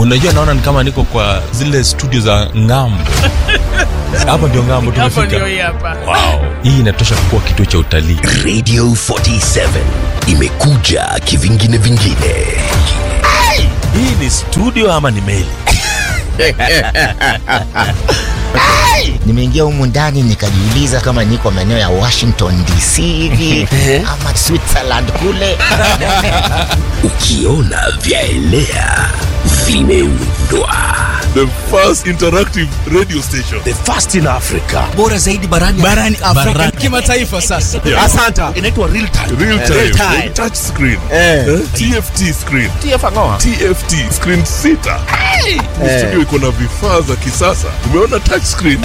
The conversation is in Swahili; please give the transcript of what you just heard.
unajua naona ni kama niko kwa zile studio za ngambo hapa ndio ngambo Hapo ndio tumefika hii hapa. wow. hii inatosha kuwa kituo cha utalii radio 47 imekuja kivingine vingine hii ni studio ama ni meli nimeingia humu ndani nikajiuliza kama niko maeneo ya washington dc hivi ama switzerland kule ukiona vyaelea vimeundwa the first interactive radio station the first in africa bora zaidi barani barani Afrika kimataifa sasa. Yeah. asanta inaitwa real time real time, Real time. touch screen Eh. Eh, tft screen tfangoa tft screen sita Ni studio iko na vifaa za kisasa umeona touch screen